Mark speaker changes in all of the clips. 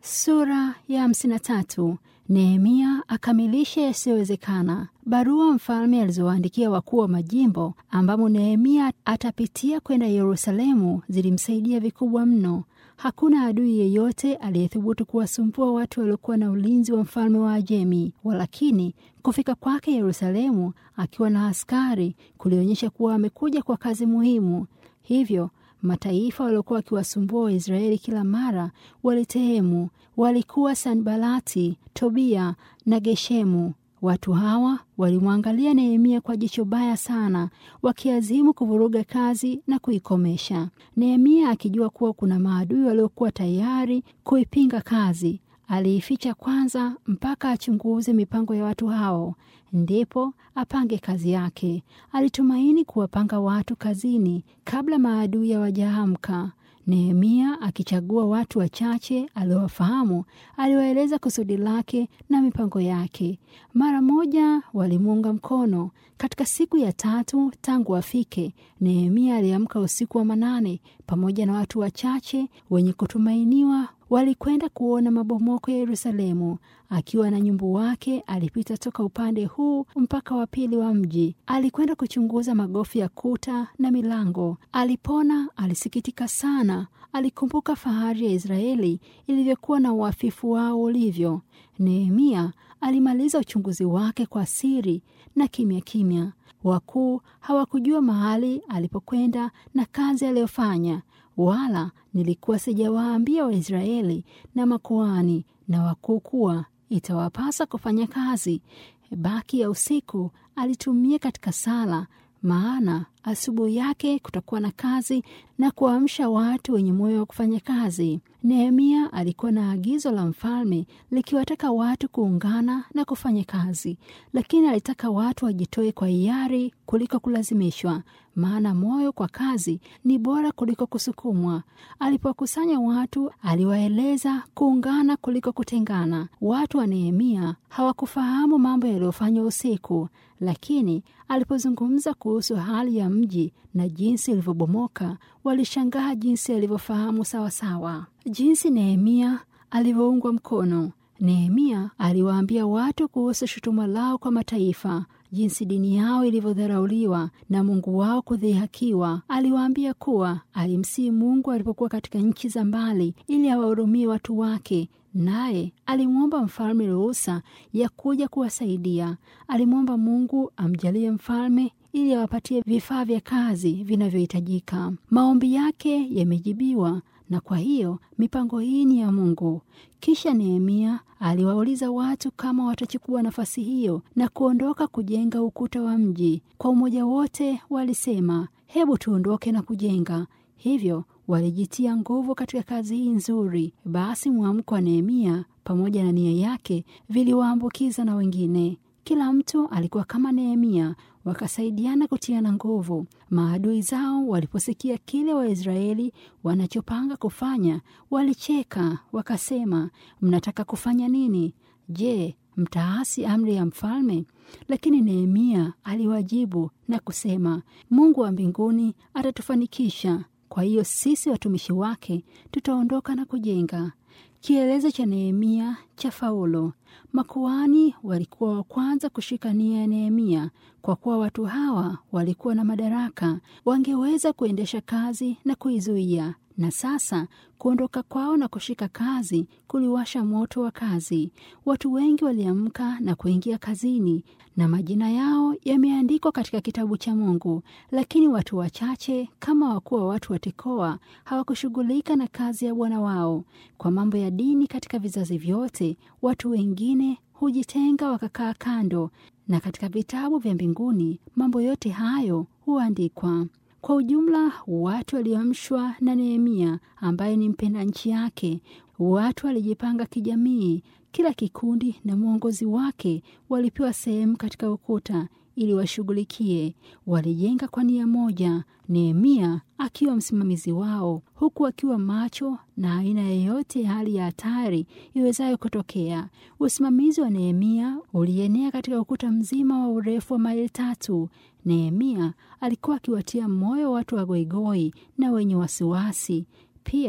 Speaker 1: Sura ya hamsini na tatu. Nehemia akamilisha yasiyowezekana. Barua mfalme alizowaandikia wakuu wa majimbo ambamo Nehemia atapitia kwenda Yerusalemu zilimsaidia vikubwa mno. Hakuna adui yeyote aliyethubutu kuwasumbua watu waliokuwa na ulinzi wa mfalme wa Ajemi. Walakini kufika kwake Yerusalemu akiwa na askari kulionyesha kuwa amekuja kwa kazi muhimu. Hivyo mataifa waliokuwa wakiwasumbua Waisraeli kila mara walitehemu. Walikuwa Sanbalati, Tobia na Geshemu. Watu hawa walimwangalia Nehemia kwa jicho baya sana, wakiazimu kuvuruga kazi na kuikomesha. Nehemia akijua kuwa kuna maadui waliokuwa tayari kuipinga kazi, aliificha kwanza mpaka achunguze mipango ya watu hao, ndipo apange kazi yake. Alitumaini kuwapanga watu kazini kabla maadui hawajaamka. Nehemia akichagua watu wachache aliowafahamu, aliwaeleza kusudi lake na mipango yake. Mara moja walimuunga mkono. Katika siku ya tatu tangu afike, Nehemia aliamka usiku wa manane pamoja na watu wachache wenye kutumainiwa walikwenda kuona mabomoko ya Yerusalemu. Akiwa na nyumbu wake, alipita toka upande huu mpaka wa pili wa mji. Alikwenda kuchunguza magofu ya kuta na milango. Alipona, alisikitika sana. Alikumbuka fahari ya Israeli ilivyokuwa na uafifu wao ulivyo. Nehemia alimaliza uchunguzi wake kwa siri na kimya kimya. Wakuu hawakujua mahali alipokwenda na kazi aliyofanya, wala nilikuwa sijawaambia Waisraeli na makuhani na wakuu kuwa itawapasa kufanya kazi. Baki ya usiku alitumia katika sala, maana asubuhi yake kutakuwa na kazi na kuamsha watu wenye moyo wa kufanya kazi. Nehemia alikuwa na agizo la mfalme likiwataka watu kuungana na kufanya kazi, lakini alitaka watu wajitoe kwa hiari kuliko kulazimishwa, maana moyo kwa kazi ni bora kuliko kusukumwa. Alipokusanya watu, aliwaeleza kuungana kuliko kutengana. Watu wa Nehemia hawakufahamu mambo yaliyofanywa usiku, lakini alipozungumza kuhusu hali ya mji na jinsi ilivyobomoka, walishangaa jinsi alivyofahamu sawasawa, jinsi Nehemia alivyoungwa mkono. Nehemia aliwaambia watu kuhusu shutuma lao kwa mataifa, jinsi dini yao ilivyodharauliwa na Mungu wao kudhihakiwa. Aliwaambia kuwa alimsihi Mungu alipokuwa katika nchi za mbali ili awahurumie watu wake, naye alimwomba mfalme ruhusa ya kuja kuwasaidia. Alimwomba Mungu amjalie mfalme ili awapatie vifaa vya kazi vinavyohitajika. Maombi yake yamejibiwa na kwa hiyo mipango hii ni ya Mungu. Kisha Nehemia aliwauliza watu kama watachukua nafasi hiyo na kuondoka kujenga ukuta wa mji. Kwa umoja wote walisema, hebu tuondoke na kujenga. Hivyo walijitia nguvu katika kazi hii nzuri. Basi mwamko wa Nehemia pamoja na nia yake viliwaambukiza na wengine. Kila mtu alikuwa kama Nehemia, wakasaidiana kutiana nguvu. Maadui zao waliposikia kile Waisraeli wanachopanga kufanya, walicheka wakasema, mnataka kufanya nini? Je, mtaasi amri ya mfalme? Lakini Nehemia aliwajibu na kusema, Mungu wa mbinguni atatufanikisha. Kwa hiyo sisi watumishi wake tutaondoka na kujenga. Kielezo cha Nehemia cha faulo. Makuhani walikuwa wa kwanza kushika nia ya Nehemia. Kwa kuwa watu hawa walikuwa na madaraka, wangeweza kuendesha kazi na kuizuia. Na sasa kuondoka kwao na kushika kazi kuliwasha moto wa kazi. Watu wengi waliamka na kuingia kazini, na majina yao yameandikwa katika kitabu cha Mungu. Lakini watu wachache kama wakuu wa watu wa Tekoa hawakushughulika na kazi ya Bwana wao. Kwa mambo ya dini katika vizazi vyote, watu wengine hujitenga wakakaa kando, na katika vitabu vya mbinguni mambo yote hayo huandikwa. Kwa ujumla, watu walioamshwa na Nehemia ambaye ni mpenda nchi yake. Watu walijipanga kijamii, kila kikundi na mwongozi wake walipewa sehemu katika ukuta ili washughulikie. Walijenga kwa nia moja, Nehemia akiwa msimamizi wao, huku akiwa macho na aina yeyote ya hali ya hatari iwezayo kutokea. Usimamizi wa Nehemia ulienea katika ukuta mzima wa urefu wa maili tatu. Nehemia alikuwa akiwatia moyo watu wagoigoi na wenye wasiwasi. Pia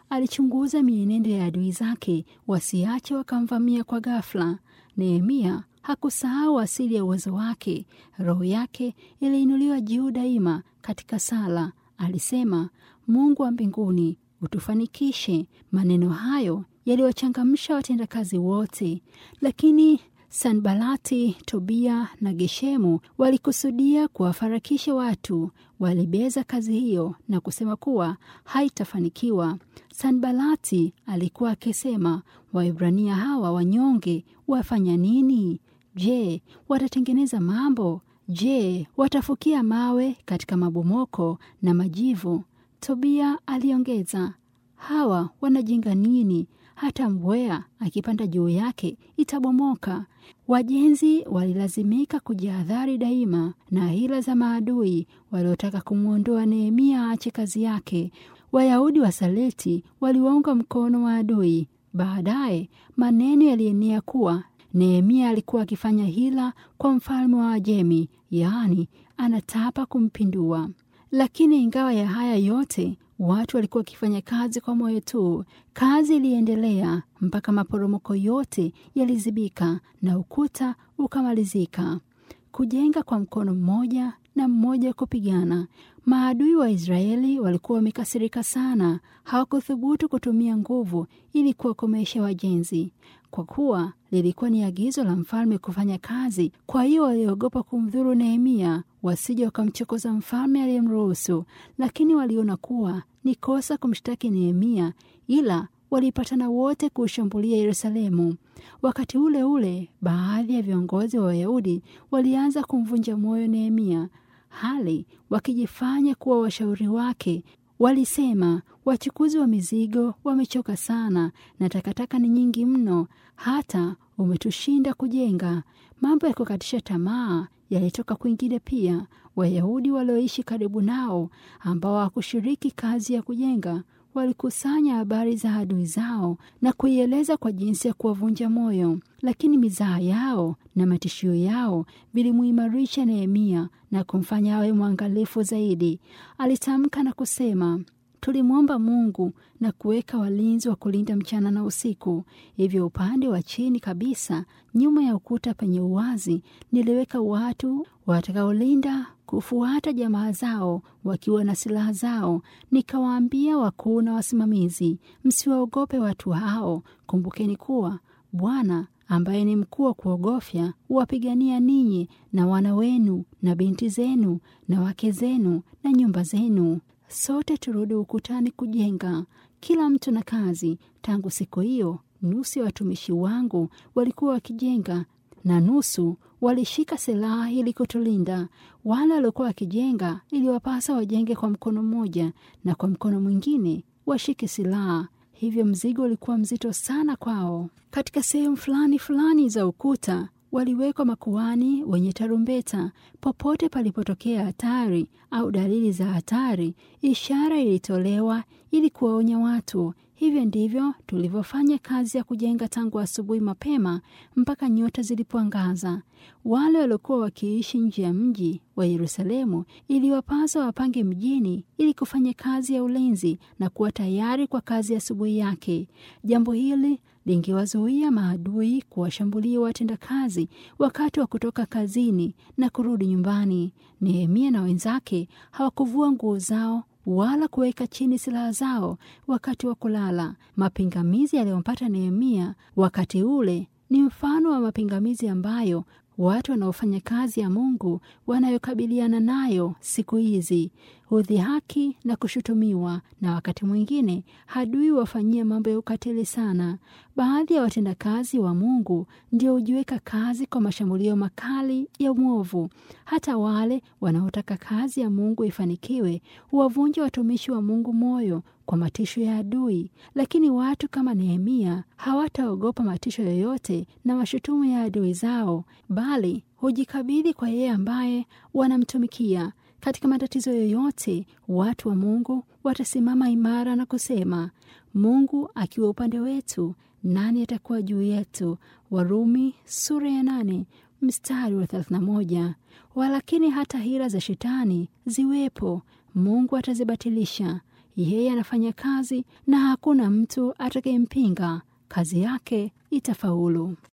Speaker 1: alichunguza mienendo ya adui zake wasiache wakamvamia kwa ghafla. Nehemia hakusahau asili ya uwezo wake. Roho yake iliinuliwa juu daima katika sala. Alisema, Mungu wa mbinguni utufanikishe. Maneno hayo yaliwachangamsha watendakazi wote, lakini Sanbalati, Tobia na Geshemu walikusudia kuwafarakisha watu. Walibeza kazi hiyo na kusema kuwa haitafanikiwa. Sanbalati alikuwa akisema, Waebrania hawa wanyonge wafanya nini? Je, watatengeneza mambo? Je, watafukia mawe katika mabomoko na majivu? Tobia aliongeza, hawa wanajenga nini? Hata mbweha akipanda juu yake itabomoka. Wajenzi walilazimika kujihadhari daima na hila za maadui waliotaka kumwondoa Nehemia aache kazi yake. Wayahudi wa Saleti waliwaunga mkono wa adui. Baadaye maneno yalienea kuwa Nehemia alikuwa akifanya hila kwa mfalme wa Ajemi, yaani anataka kumpindua. Lakini ingawa ya haya yote watu walikuwa wakifanya kazi kwa moyo tu. Kazi iliendelea mpaka maporomoko yote yalizibika na ukuta ukamalizika. Kujenga kwa mkono mmoja na mmoja kupigana. Maadui wa Israeli walikuwa wamekasirika sana, hawakuthubutu kutumia nguvu ili kuwakomesha wajenzi, kwa kuwa lilikuwa ni agizo la mfalme kufanya kazi. Kwa hiyo waliogopa kumdhuru Nehemia wasije wakamchokoza mfalme aliyemruhusu, lakini waliona kuwa ni kosa kumshtaki Nehemia, ila walipatana wote kuushambulia Yerusalemu. Wakati ule ule, baadhi ya viongozi wa Wayahudi walianza kumvunja moyo Nehemia, hali wakijifanya kuwa washauri wake. Walisema, wachukuzi wa mizigo wamechoka sana na takataka ni nyingi mno, hata umetushinda kujenga. Mambo ya kukatisha tamaa yalitoka kwingine pia. Wayahudi walioishi karibu nao ambao hawakushiriki kazi ya kujenga walikusanya habari za adui zao na kuieleza kwa jinsi ya kuwavunja moyo, lakini mizaha yao na matishio yao vilimuimarisha Nehemia na kumfanya awe mwangalifu zaidi. Alitamka na kusema, tulimwomba Mungu na kuweka walinzi wa kulinda mchana na usiku. Hivyo upande wa chini kabisa, nyuma ya ukuta penye uwazi, niliweka watu watakaolinda kufuata jamaa zao wakiwa na silaha zao. Nikawaambia wakuu na wasimamizi, msiwaogope watu hao. Kumbukeni kuwa Bwana ambaye ni mkuu wa kuogofya huwapigania ninyi na wana wenu na binti zenu na wake zenu na nyumba zenu. Sote turudi ukutani kujenga, kila mtu na kazi. Tangu siku hiyo, nusu ya watumishi wangu walikuwa wakijenga na nusu walishika silaha ili kutulinda. Wale waliokuwa wakijenga iliwapasa wajenge kwa mkono mmoja na kwa mkono mwingine washike silaha. Hivyo mzigo ulikuwa mzito sana kwao. Katika sehemu fulani fulani za ukuta waliwekwa makuhani wenye tarumbeta. Popote palipotokea hatari au dalili za hatari, ishara ilitolewa ili kuwaonya watu. Hivyo ndivyo tulivyofanya kazi ya kujenga tangu asubuhi mapema mpaka nyota zilipoangaza. Wale waliokuwa wakiishi nje ya mji wa Yerusalemu iliwapasa wapange mjini ili kufanya kazi ya ulinzi na kuwa tayari kwa kazi ya asubuhi yake. Jambo hili lingewazuia maadui kuwashambulia watendakazi wakati wa kutoka kazini na kurudi nyumbani. Nehemia na wenzake hawakuvua nguo zao wala kuweka chini silaha zao wakati wa kulala. Mapingamizi yaliyompata Nehemia wakati ule ni mfano wa mapingamizi ambayo watu wanaofanya kazi ya Mungu wanayokabiliana nayo siku hizi: udhihaki na kushutumiwa, na wakati mwingine hadui wafanyia mambo ya ukatili sana. Baadhi ya watendakazi wa Mungu ndio hujiweka kazi kwa mashambulio makali ya mwovu. Hata wale wanaotaka kazi ya Mungu ifanikiwe huwavunja watumishi wa Mungu moyo kwa matisho ya adui. Lakini watu kama Nehemia hawataogopa matisho yoyote na mashutumu ya adui zao, bali hujikabidhi kwa yeye ambaye wanamtumikia. Katika matatizo yoyote, watu wa Mungu watasimama imara na kusema, Mungu akiwa upande wetu, nani atakuwa juu yetu? Warumi sura ya nane mstari wa 31. Walakini hata hila za shetani ziwepo, Mungu atazibatilisha. Yeye anafanya kazi na hakuna mtu atakayempinga. Kazi yake itafaulu.